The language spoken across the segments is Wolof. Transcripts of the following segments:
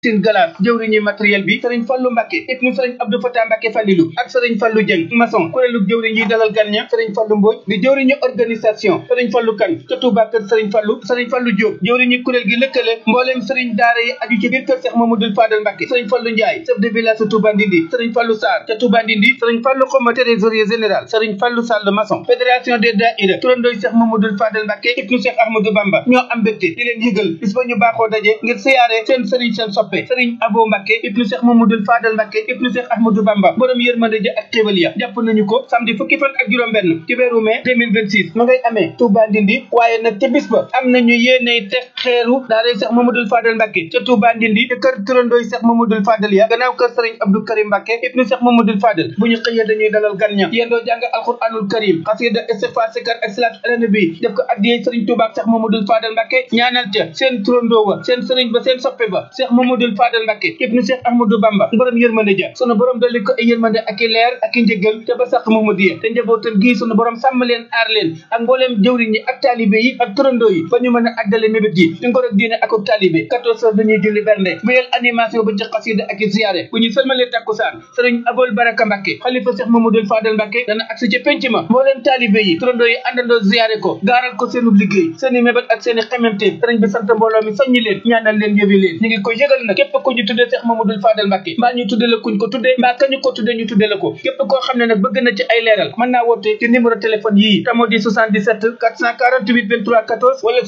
sin galas jëwriñu matériel bi sëriñ Fallu Mbàkke ibnu sëriñ Abdou Fatah Mbàkke Fallilu ak sëriñ Fallu Jëng maçon kuréelu jëwriñ yi dalal gan ña sëriñ Fallu Mbooj di jëwriñu organisation sëriñ Fallu Kan ca Touba kër sëriñ Fallu sëriñ Fallu Jóob jëwriñu kuréel gi lëkkale mbooleem sëriñ daara yi aju ci biir kër Cheikh Mamadou Fadal Mbàkke sëriñ Fallu Njaay chef de village sa Touba Ndindi sëriñ Fallu Sarr ca Touba Ndindi sëriñ Fallu Xoma trésorier général sëriñ Fallu Sall maçon fédération des daïra turandooy Cheikh Mamadou Fadal Mbàkke ibnu Cheikh Ahmadou Bamba ñoo am mbégte di leen yëgal bis ba ñu baaxoo daje ngir siyaare seen sëriñ seen soppe sëriñ Abo Mbàkke ibnu Cheikh Mamadou Fadal Mbàkke ibnu Cheikh Ahmadou Bamba borom yërmande ja ak xéwal ya jàpp nañu ko samedi fukki fan ak juróom benn ci weeru mai 2026 ma ngay amee Touba Ndindi waaye nag ca bis ba am nañu yéeney teg xeeru daaray Cheikh Mamadou Fadal Mbàkke ca Touba Ndindi te kër turandooy Cheikh Mamadou Fadal ya gannaaw kër sëriñ Abdou Karim Mbàkke ibnu Cheikh Mamadou Fadal bu ñu xëyee dañuy dalal gan ña yendoo jàng alquranul karim xasida istighfar sikar ak salaatu ala nabi def ko addiyee sëriñ Touba ak Cheikh Mamadou Fadal Mbàkke ñaanal ca seen turandoo wa seen sëriñ ba seen soppe ba Cheikh Mamadou Fadal Mbàkke ibnu Cheikh Ahmadou Bamba borom yërmande ja sunu borom dolli ko ay yërmande ak i leer ak i njëgal te ba sax Mamadiya te njabootam gii sunu borom sàmm leen aar leen ak mbooleem jëwriñ yi ak taalibe yi ak turandoo yi ba ñu mën a àggale mébét yi di ngor ak diine ak ak taalibe 14 heures dañuy julli bernde wéyal animation ba ci xasida ak i ziyaare bu ñu sëlmalee takkusaan sëriñ Abol Baraka Mbàkke xalifa Cheikh Mamadou Fadal Mbàkke dana agsi ci penc ma mbooleem taalibe yi turandoo yi àndandoo ziyaare ko gaaral ko seenu liggéey seeni mébét ak seeni xememte sëriñ bi sant mbooloo mi soññi leen ñaanal leen yëwi leen ñu ngi koy yëgal nag képp ku ñu tuddee Cheikh Mamadou Fadal Mbàkke mbaa ñu tudde la kuñ ko tuddee mbaa kañu ko tuddee ñu tudde la ko képp koo xam ne nag bëgg na ci ay leeral mën naa woote ci numéro téléphone yii tamo di 77 448 23 14 wala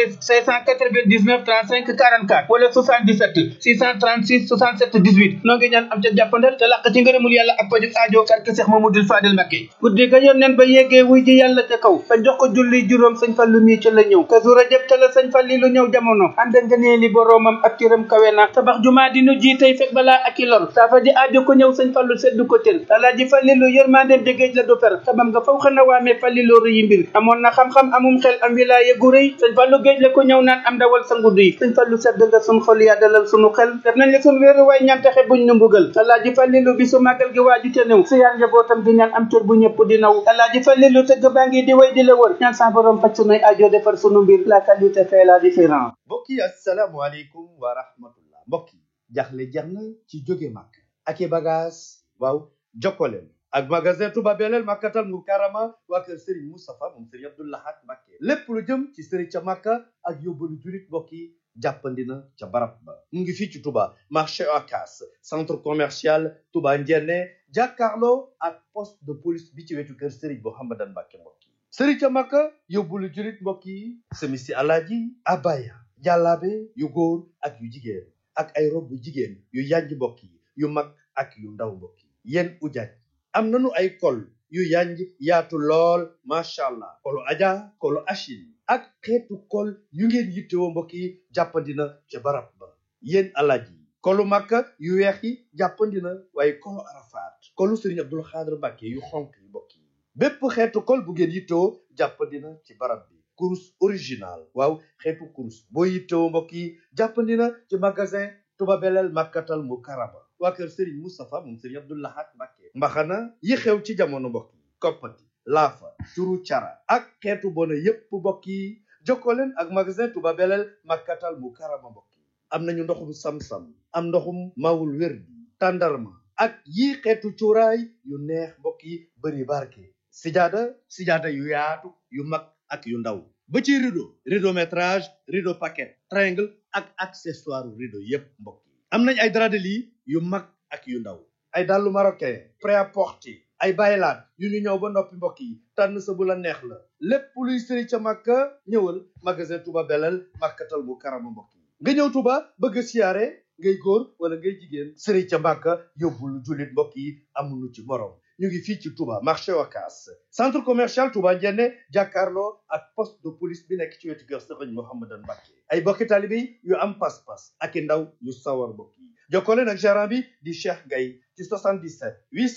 76 699 35 44 wala 77 636 67 18 noo ngi ñaan am ca jàppandal te làq ci ngërëmul yàlla ak pajuk aajo karke Cheikh Mamadou Fadal Mbàkke guddi ga yoon nen ba yeggee wuy ji yàlla ca kaw ba jox ko julli juróom sëñ Fallu mii ca la ñëw ka su rajab ca la sëñ Falli lu ñëw jamono ànd nga nee li boroomam ak cëram kawe na tabax jumaa di nu ji tey fekk balaa ak i lor saafa ji aajo ko ñëw sëñ Fallu seddu ko cër alaaji Fallilu yërmandeem jegéej la du fer tabam nga faw xana waamee Fallilu rëyi mbir amoon na xam-xam amum xel am wilaaya gu rëy sëñ Fallu géej la ko ñëw naan am dawal sa ngudd yi sëñ Fallu sedd nga sun xol yaa dalal sunu xel def nañ la sun wéeru waay ñaan taxe buñ nu mbugal alaaji Fallilu bi su màggal gi waaju te néew si yaan njabootam di ñaan am cër bu ñëpp di naw alaaji Fallilu tëgg baa ngi di way di la wër ñaan sa borom faj sunuy aajo defar sunu mbir la qualité fait la différence mbokk yi asalaamaaleykum wa rahmatullah mbokk yi jaxle jeex na ci jóge màkk ak i bagage waaw jokkoleen ak magasin Touba Belel Makkatal Mukarrama waa kër Serigne Moustapha moom Serigne Abdou Lahad Mbacké lépp lu jëm ci Serigne ca Makka ak yóbbalu julit mbokk yi jàppandi na ca barab ba mu ngi fii ci Touba marché Ocass centre commercial Touba Ndiéné jàkkaarloo ak poste de police bi ci wetu kër Serigne Mouhamadan Mbacké mbokk yi Serigne ca Makka yóbbalu julit mbokk yi semisi alaaji abaya jàllaabe yu góor ak yu jigéen ak ay rob yu jigéen yu yanj mbokk yi yu mag ak yu ndaw mbokk yi yéen ujaaj am nanu ay kol yu yanj yaatu lool macha allah kolu aja kolu achine ak xeetu kol yu ngeen yittewoo mbokk yi jàppandina ca barab ba yéen alaaj yi kolu makka yu weex yi jàppandina waaye kolu arafaat kolu sëriñ abdul xaadir mbàkke yu xonk yi mbokk yi bépp xeetu kol bu ngeen yittewoo jàppandina ci barab bi kurus original waaw xeetu kurus boo yittewoo mbokk yi jàppandina ci magasin Touba Belel Makkatal Mukarrama waa kër Serigne Moustapha moom Serigne Abdou Lahad Mbacké mbaxana yi xew ci jamono mbokk yi koppati laafa turu cara ak xeetu bona yépp mbokk yi jokkoo leen ak magasin Touba Belel Makkatal Mukarrama mbokk yi am nañu ndoxum sam-sam am ndoxum mawul wér bi tàndarma ak yii xeetu cuuraay yu neex mbokk yi bëri barke sijaada sijaada yu yaatu yu mag ak yu ndaw ba ci rideau rideau métrage rideau paquet triangle ak accessoire rideau yépp mbokk yi am nañ ay drap de lit yu mag ak yu ndaw ay dàllu marocain prêt-à-porter ay baylaat yu ñu ñëw ba noppi mbokk yi tànn sa bu la neex la lépp luy sëri ca màkka ñëwal magasin Touba Belel Makkatal Mukarrama mbokk yi nga ñëw Touba bëgg a siyaare ngay góor wala ngay jigéen sëri ca màkka yóbbul jullit mbokk yi amuñu ci morom ñu ngi fii ci Touba marché Ocass centre commercial Touba Ndiéné jàkkaarloo ak poste de police bi nekk ci wetu kër Serigne Mouhamadan Mbacké ay bokki taalibe yu am pas-pas ak i ndaw yu sawar mbokk yi jokkoo leen ak gérant bi di Cheikh Gaye ci 77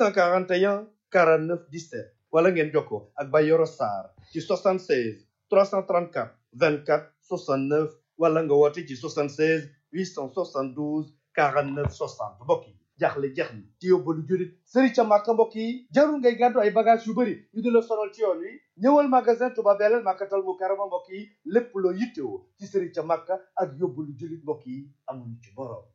841 49 17 wala ngeen jokkoo ak Bayoro Sarr ci 76 334 24 69 wala nga woote ci 76 872 49 60 mbokk yi jaaxle jeex na ci yóbbalu jurit sëri ca màkka mbokk yi jarul ngay gàddu ay bagage yu bëri yu di la sonal ci yoon wi ñëwal magasin Touba Belel Makkatal Mukarrama mbokk yi lépp loo yittewoo ci sëri ca màkka ak yóbbalu jurit mbokk yi amuñu ci borom